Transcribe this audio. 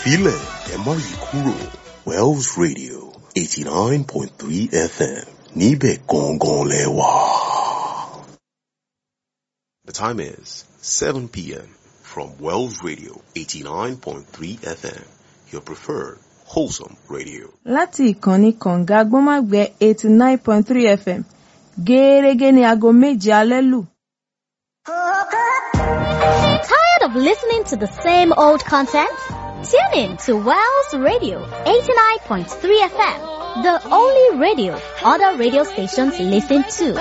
filẹ̀ ẹ má yí kúrò Wells Radio eighty nine point three FM níbẹ̀ gangan lẹ wà. The time is seven p.m. from Wells Radio eighty nine point three FM your preferred wholesome radio. láti ìkànnì kànga gbọ́nmágbẹ́ eighty nine point three fm gẹ́ẹ́rẹ́gẹ́ ní aago méje alẹ́ lù. Tired of listening to the same old content? Tune in to Wells Radio 89.3 FM, the only radio other radio stations listen to.